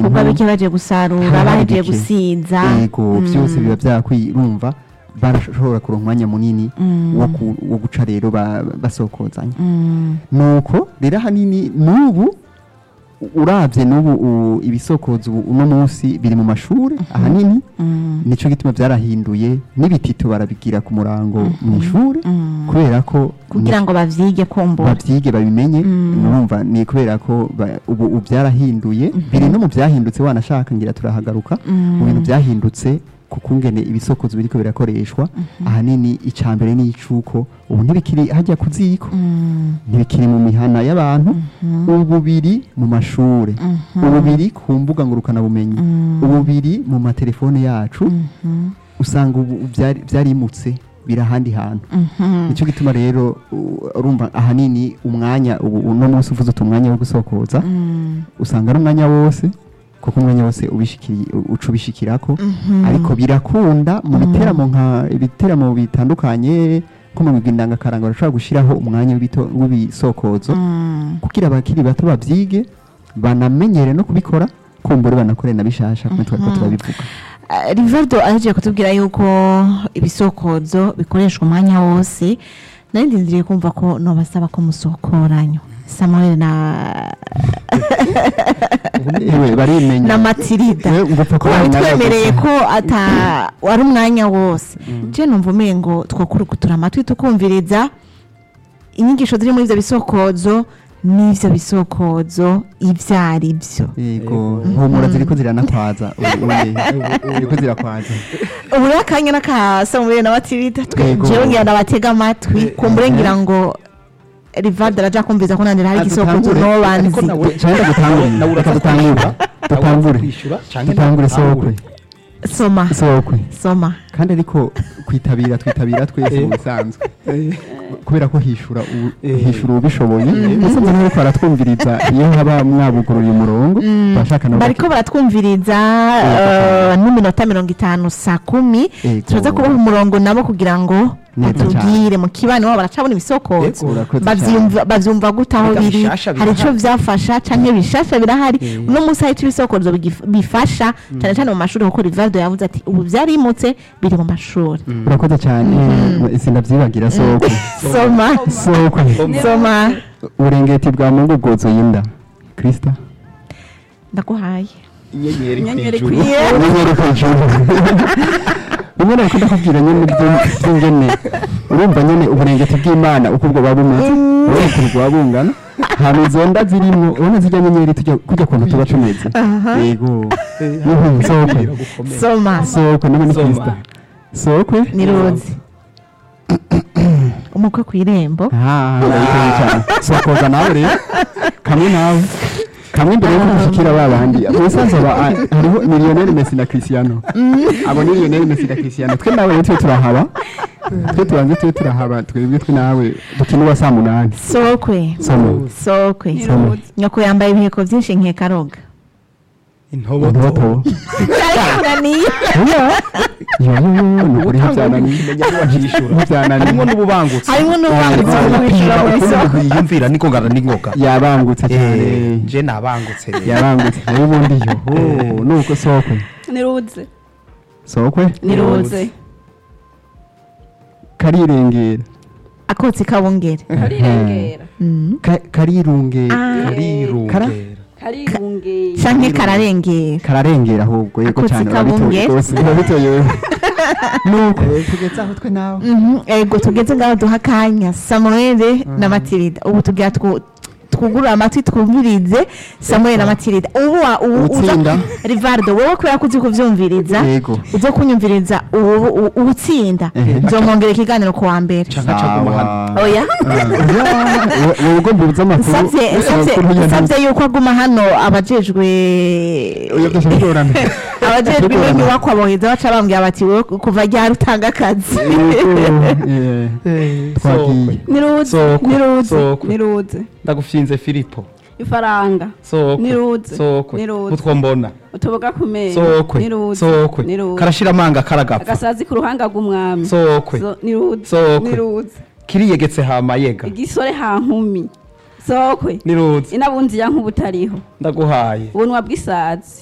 ibikorwa bike baje gusarura haba hari bahejeje bike. gusiza yego byose biba byakwirumva barashobora kuronka umwanya munini wo ku- wo guca rero ba- basokozanya Mm, nuko rero ahanini n'ubu urabye n'ubu u- ibisokozo ubu uno munsi biri mu mashuri ahanini mm, nico gituma byarahinduye n'ibitito barabigira ku murango mu ishuri mm. kubera ko kugira ngo bavyige kumbura babyige babimenye Mm. urumva ni kubera ko ba- ubu ubu byarahinduye biri no mu byahindutse wanashaka ngira turahagaruka mu bintu byahindutse kuko ngene ibisokozo biriko birakoreshwa ahanini icya mbere ni icuko ubu ntibikiri hajya ku ziko Mm, ntibikiri mu mihana y'abantu ubu biri mu mashure ubu biri ku mbuga ngurukanabumenyi ubu biri mu matelefone yacu mhm, usanga ubu byari- byarimutse biri ahandi hantu mhm. nicyo gituma rero u- urumva ahanini umwanya ubu uno munsi uvuze uti umwanya wo gusokoza Mm, usanga ari umwanya wose kuko umwanya wose ubishikiri uca ubishikirako ariko birakunda mu biteramo nka ibiteramo bitandukanye nko mu migwi ndangakaranga barashobora gushyiraho umwanya w'ibito- w'ibisokozo mm. kugira abakiri bato babyige banamenyere no kubikora kumbura banakore na bishasha kumwe twari ko turabivuga Ah, rivaldo ahejeje kutubwira yuko ibisokozo bikoreshwa umwanya wose nari ndindiriye kumva ko nobasaba ko musokoranya samuel na ewe barimenya na matirida Ewe, ngo upfa kuba babitwemereye gusa. ko ata wari umwanya wose je numva umengo twokurugutura amatwi tukumviriza inyigisho ziri muri ivyo bisokozo n'ivyo bisokozo ivyo ari vyo yego humura ziriko ziranakwaza ubu- ubu- ziriko zirakwaza ubu rero akanya n'akasa muri na matirida Yego. jewe ngira ndabatega amatwi kumbure ngira ngo rivaldo araja kumviza ko nandira hari Ah, igisokozo dutangure. noba ariko nzi nawe Cyangwa dutangure. nawe Reka uraza dutangure. kwishyura Dutangure. kwishyura cyangwa dutangure dutangure. sokwe soma sokwe soma kandi ariko kwitabira twitabira twese mu bisanzwe kubera ko hishura u- Eh. hishura ubishoboye musanze nawe ko aratwumviriza iyo haba mwabugururiye umurongo bashaka nabo bariko baratwumviriza eh, n'iminota mirongo itanu saa kumi Yego. turaza kubaha umurongo nabo kugira ngo Neza batubwire mu kibano wabo baracabona ibisokozo Yego, urakoze bavyumva bavyumva gute aho Erega biri bishasha hari ico birahari. vyafasha canke bishasha birahari Eh. uno munsi hari ico ibisokozo bigif- bifasha cane cane mu mashuri kuko rivaldo yavuze ati ubu vyarimutse biri mu mashuri urakoze cyane sindavyibagira sokwe soma sokwe soma uburengeti bwa mungu bwozo y'inda krista ndaguhaye inyenyeri Inyenyeri kw'ijuru kwi- Yeah. Inyenyeri kw'ijuru. rimwe na rimwe ndakubwira nyine ibyo- by'ingene urumva nyine uburengeti bw'imana uko ubwo buba bumeze urabona ukuntu buba bungana ahantu izo nda zirimo urabona zijya nyenyeri tujya kujya kuntu tuba tumeze yego Mhm, sokwe soma sokwe nawe ni Soma. krista sokwe ni ruzi umukwe kw'irembo Ah, urabizi cyane sokoza nawe rero kamwe nawe kamwe mbere yuko dushikira ba bandi musanze aba a- hariho miliyoneri Messi na Cristiano abo ni miliyoneri Messi na Cristiano twe nawe rero twe turahaba twe tubanze twe turahaba twebwe twe nawe dukina uwa saa munani sokwe somo sokwe Niruzi. nyoko yambaye ibiheko byinshi nkekaroga intoboto intoboto cyarikunaniye yo yo yo ni ukuri ntibyananiye kumenya ko wajishura ntibyananiye harimo n'ububangutse harimo n'ubwanditsi Ah, bwo kwishyura mu isoko yiyumvira niko ngana n'ingoga yabangutse cyane Eh, je nabangutse rero yabangutse rero ubundi yo oh, nuko sokwe niruze sokwe niruze karirengera akotsi kabungere karirengera Mm. Ka- karirungera karirungera karirungera canke kararengera kararengera ahubwo yego Akotsi cyane kabungera. urabitoye rwose urabitoye wewe nuko tugeze aho twe nawe Mhm, ego tugeze ngaho duha akanya samuel na matirida ubu tugira twu- twugurure amatwi twumvirize samuel na matirida ubu wa- ubu uza Utsinda. rivaldo wowe kubera ko uzi kuvyumviriza yego uze kunyumviriza ubu ubu- ubutsinda Ehe. nzomwongera ikiganiro ku wa mbere canka caguma hano oya wowe ugomba ubuze amakuru nsabye nsabye amakuru ya nsabye yuko aguma hano abajejwe oya byose bigorana abajejwe ino nyubakwa boheza baca bambwira bati wowe kuva ryari utanga akazi twagiye niruze Sokwe, niruze sokwe. niruze ndagufyinze filipo ifaranga sokwe Niruze, sokwe niruze. utwo mbona utuboga ku meza sokwe niruze sokwe niruze karashira amanga karagapfa agasazi ku ruhanga rw'umwami sokwe So- niruze Sokwe. niruze kiriyegetse hama yega igisore hankumi sokwe niruze inabunzi ya nk'ubutariho ndaguhaye ubunwa bw'isazi